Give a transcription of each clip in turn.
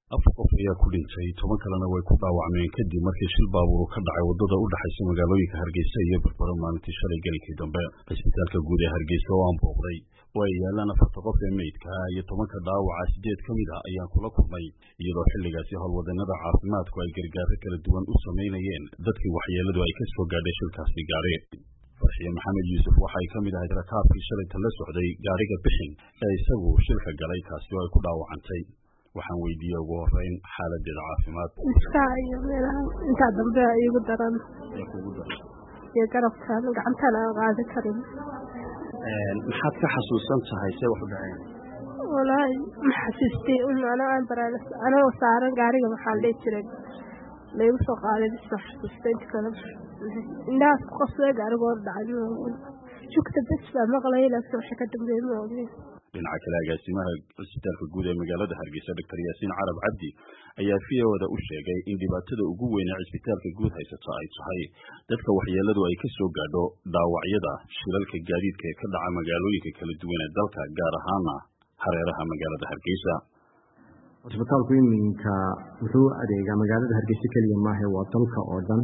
afar qof ayaa ku dhintay toban kalena way ku dhaawacmeen kadib markii shil baabuur ka dhacay wadada u dhexaysa magaalooyinka hargeysa iyo berbero maalintii shalay gelinkii dambe cisbitaalka guud ee hargeysa oo aan booqday oo ay yaalaan afarta qof ee meydka iyo tobanka dhaawaca sideed ka mid a ayaan kula kulmay iyadoo xilligaasi howlwadeenada caafimaadku ay gargaaro kala duwan u samaynayeen dadkii waxyeeladu ay ka soo gaadhay shilkaasi gaari farxiye maxamed yuusuf waxay ka mid ahayd rakaabkii shalayta la socday gaariga bixin ee isagu shilka galay kaasi oo ay ku dhaawacantay waxaan weydiiyey ugu horeyn xaaladeeda caafimaad iskaa iyo meelaha intaa dambe iigu daran iyo garabkan gacantana aan qaadi karin maxaad ka xasuusan tahay see wax u dhaceen walaahi ma xasuustay un ana aan baraanas anoo saaran gaariga maxaa dhihi jiray laygu soo qaaday bis ma xasuustay inta kale indhahaas ku qasbay gaarigoo dhacay jugta bes baa maqlay laakiin waxa ka dambeeyey ma ogin dhinaca kale agaasimaha cisbitaalka guud ee magaalada hargeysa doctor yaasiin carab cabdi ayaa v o da u sheegay in dhibaatada ugu weyn ee cisbitaalka guud haysata ay tahay dadka waxyeeladu ay ka soo gaadho dhaawacyada shilalka gaadiidka ee ka dhaca magaalooyinka kala duwan ee dalka gaar ahaana hareeraha magaalada hargeysa cisbitaalku iminka wuxuu adeegaa magaalada hargeysa keliya maahe waa dalka oo dhan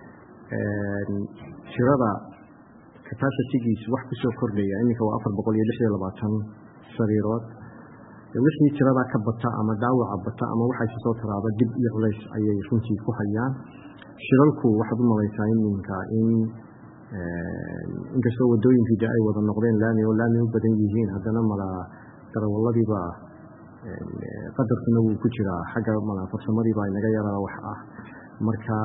shirada capacitigiis wax kusoo kordhaya iminka waa afar boqol iyo lix iyo labaatan sariirood wixii tirada ka bata ama dhaawaca bata ama waxayse soo taraaba dib iyo culays ayay runtii ku hayaan shiralku waxaad u malaysaa iminka in inkastoo wadooyinkii de ay wada noqdeen laami oo laami u badan yihiin haddana mala darawaladiiba qadarkuna wuu ku jiraa xagga mala farsamadiiba inaga yaraa wax ah marka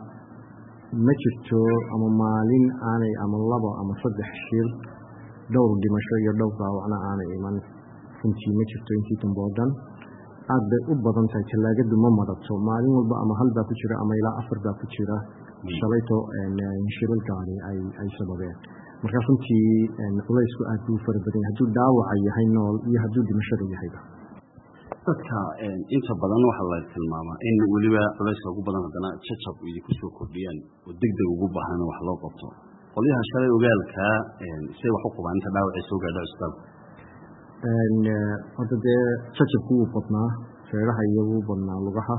ma jirto ama maalin aanay ama labo ama saddex shir dhowr dhimasho iyo dhowr dhaawacna aanay iman runtii ma jirto intii dambe oo dhan aad bay u badan tahay tallaagadu ma madato maalin walba ama hal baa ku jira ama ilaa afar baa ku jira shalayto shilal gaari ay sababeen marka runtii culaysku aad buu fara badan yahay hadduu dhaawaca yahay nool iyo hadduu dhimashada yahayba dadka inta badan waxaa la tilmaamaa in weliba culayska ugu badan haddana jajab idinku soo kordhiyaan oo deg deg ugu baahan wax loo qabto qolyaha shalay ogaalkaa say wax u qabaan inta dhaawacay soo gaadha cisbitaalka hadda dee jajabku wuu badnaa feeraha iyo wuu badnaa lugaha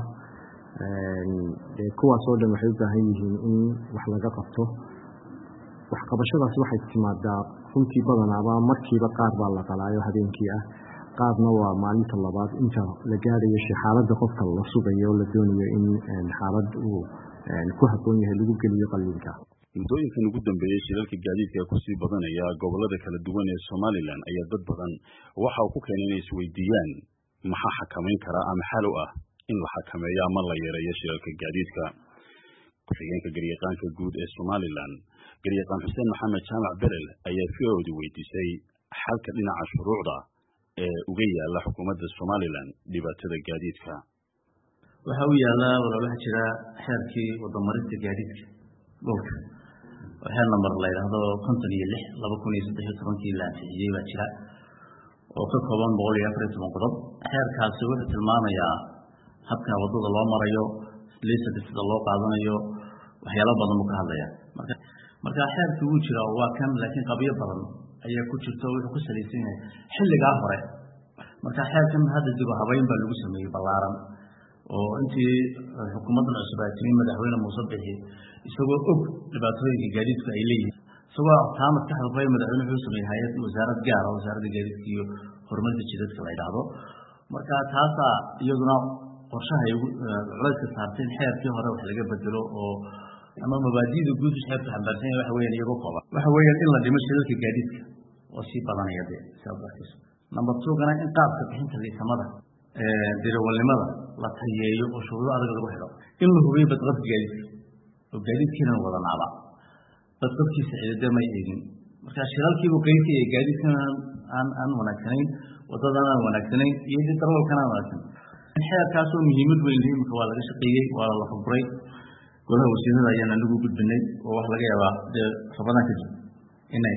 dee kuwaas oo dhan waxay u baahan yihiin in wax laga qabto waxqabashadaas waxay timaadaa runtii badanaaba markiiba qaar baa la qalaayo habeenkii ah qaarna waa maalinta labaad inta la gaarayo xaaladda qofka la sugayo la doonayo in xaalad uu ku habboon yahay lagu geliyo qalliinka muddooyinkan ugu dambeeyey shilalka gaadiidka ee kusii badanaya gobolada kala duwan ee somalilan ayaa dad badan waxa uu ku keenay inay isweydiiyaan maxaa xakamayn karaa ama xal u ah in la xakameeyo ama la yareeyo shilalka gaadiidka ku-xigeenka garyaqaanka guud ee somalilan garyaqaan xuseen maxamed jaamac berel ayaa v o di weydiisay xalka dhinaca shuruucda ee uga yaala xukuumadda somalilan dhibaatada gaadiidka waxaa u yaallaa walaalaha jira xeerkii wadamarinta gaadiidka dhulka oo xeer namber la yidhaahdo konton iyo lix laba kun iyo saddex iyo tobankii la ansixiyey baa jira oo ka kooban boqol iyo afar iyo toban qodob xeerkaasi wuxuu tilmaamayaa habka waddada loo marayo lisanka sida loo qaadanayo waxyaalo badan buu ka hadlaya marka marka xeerkii wuu jira waa kan laakiin qabyo badan ayaa ku jirta oo wuxuu ku salaysan yahay xilligaa hore marka xeerkan hadda dib u habeyn baa lagu sameeyey ballaaran oo intii xukuumaddan cusub ay timi madaxweyne muuse bixi isagoo og dhibaatooyinka gaadiidku ay leeyihiin isagoo taa maskaxda ku hay madaxweyne wuxuu sameeyey hay-ad wasaarad gaara wasaaradda gaadiidka iyo horumarinta jidadka la yidhaahdo marka taasaa iyaduna qorshaha ay culayska saartay in xeerkii hore wax laga bedelo oo ama mabaadi'da guud xeerka xambaarsan yahay waxa weeyaan iyagoo kooban waxa weeyaan in la dhimo shidalka gaadiidka oo sii badanaya dee sidaad arkayso number two gana in qaabka bixinta liisamada dirawalnimada la tayeeyo oo shuruudo adag lagu xidho in la hubiyo badqabka gaadiidka oo gaadiidkiina wada naaba badqabkiisa cidade may eegin marka shilalkiibu qeybka iyo gaadiidkana aan aan wanaagsanayn wadadana aan wanaagsanayn iyo darwalkana aan wanaagsan xeerkaasoo muhiimad weyn leh imika waa laga shaqeeyey waa la fuburay golaha wasiirada ayaan anigu gudbinay oo wax laga yaabaa dee rabadaan kadib inay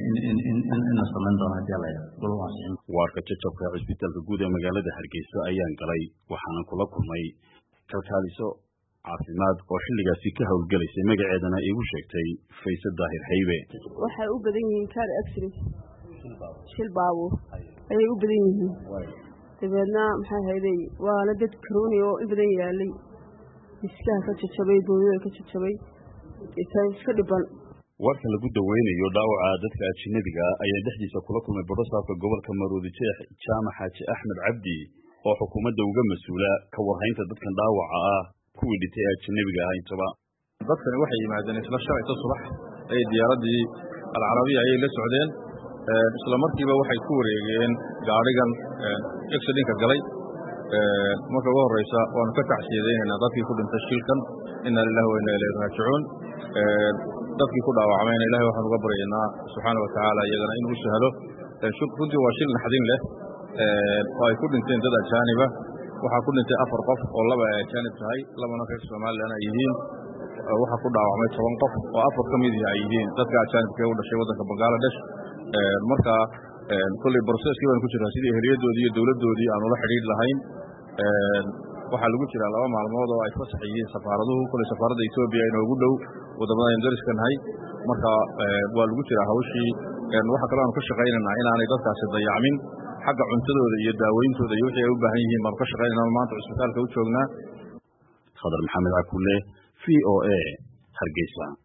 ina samayn doono hadii la golaha ansixin waarka jajabka cisbitaalka guud ee magaalada hargeysa ayaan galay waxaana kula kulmay kalkaaliso caafimaad oo xilligaasi ka howlgelaysay magaceedana iigu sheegtay fayse daahir haybe waxay u badan yihiin car accident shil baabuur ayay u badan yihiin dabeedna maxay hayday waana dad karooni oo in badan yaalay miskaha ka jajabay booyada ka jajabay iska dhiban warka lagu daweynayo dhaawaca dadka ajinabiga ayaa dhexdiisa kula kulmay badhasaafka gobolka maroodi jeex jaamac xaaji axmed cabdi oo xukuumadda uga mas-uula ka warhaynta dadkan dhaawaca ah kuwii dhintay ee ajinabiga ah intaba dadkani waxay yimaadeen isla shalayta subax ay diyaaraddii alcarabiya ayay la socdeen isla markiiba waxay ku wareegeen gaadhigan exidinka galay marka ugu horreysa waanu ka tacsiyadaynaynaa dadkii ku dhintay shilkan inna lilahi wa inna ilayhi raajicuun dadkii ku dhaawacmayna ilahay waxaan uga baryaynaa subxaana watacaala iyagana inuu sahlo runtii waa shil naxdin leh oo ay ku dhinteen dad ajaaniba waxaa ku dhintay afar qof oo laba ay ajaanib tahay labana reer somalilan ay yihiin waxaa ku dhaawacmay toban qof oo afar ka mid ay yihiin dadka ajaanibka ee u dhashay waddanka bangaladesh marka kolley broseskii baan ku jiraa sidii eheliyadoodii iyo dowladdoodii aan ula xidhiidh lahayn waxaa lagu jiraa laba maalmood oo ay fasax yihiin safaaraduhu kolley safaaradda etoobiya inoogu dhow waddamada aynu dariska nahay marka waa lagu jiraa hawshii waxaa kaloo aanu ka shaqaynaynaa inaanay dadkaasi dayacmin xagga cuntadooda iyo daaweyntooda iyo wixii ay u baahan yihiin baanu ka shaqaynayna maanta cusbitaalka u joognaa khadar maxamed cakulle v o a hargeysa